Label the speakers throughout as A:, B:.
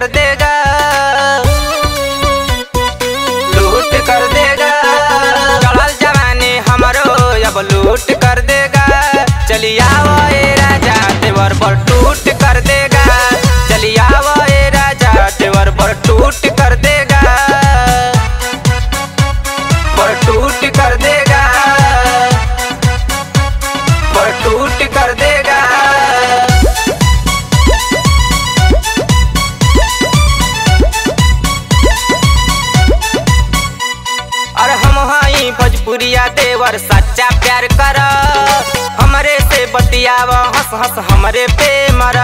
A: देगा लूट कर देगा चढ़ल जवानी हमरो अब लूट कर देगा चलिए आओ ए राजा देवर पर टूट कर देगा चलिए आओ ए राजा देवर पर टूट कर देगा पर टूट कर देगा पर टूट कर देगा अरे हम हई भोजपुरिया देवर सच्चा प्यार कर हमरे से बतियाव हंस हंस हमरे पे मर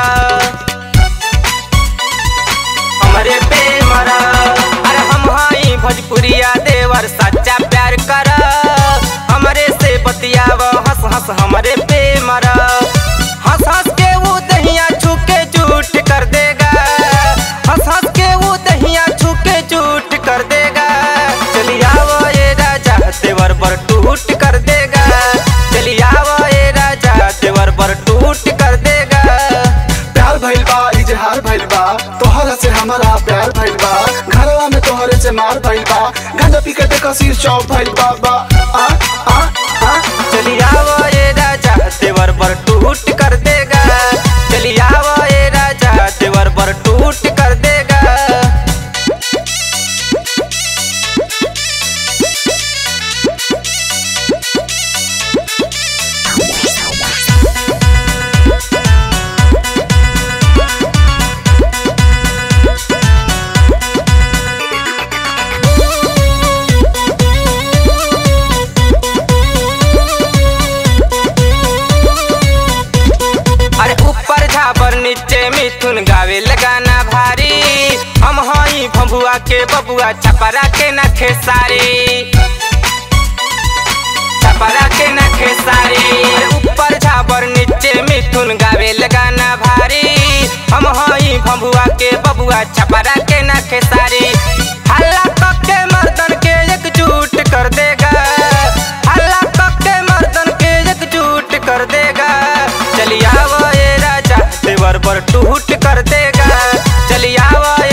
A: हमरे पे मर अरे हम हई भोजपुरिया देवर सच्चा प्यार कर हमरे से बतियाव हंस हंस हमरे पे मर हंस हंस के वो दहिया छूके झूठ कर देगा हंस हंस के वो दहिया छूके झूठ कर देगा चली आओ ये राजा देवर पर टूट कर देगा चली आओ ये राजा देवर पर टूट कर देगा
B: प्यार भइल बा इजहार भइल बा तोहरा से हमारा प्यार भइल बा घरवा में तोहरे से मार भइल बा गांजा पी के देखा सिर चौक भइल बा बा आ आ आ
A: चली आओ ये राजा देवर पर टूट कर देगा चली आओ ये राजा देवर पर टूट कर देगा अरे ऊपर झाबर नीचे मिथुन गावे लगाना भारी हम हई भंभुआ के बबुआ छपरा के न खेसारी छपरा के न खेसारी अरे ऊपर झाबर नीचे मिथुन गावे लगाना भारी हम हई भंभुआ के बबुआ छपरा के न खेसारी हल्ला पक्के मर्दन के एकजुट कर देगा हल्ला पक्के मर्दन के एकजुट कर देगा चलिए आओ ये राजा देवर पर टूट कर देगा चलिए आओ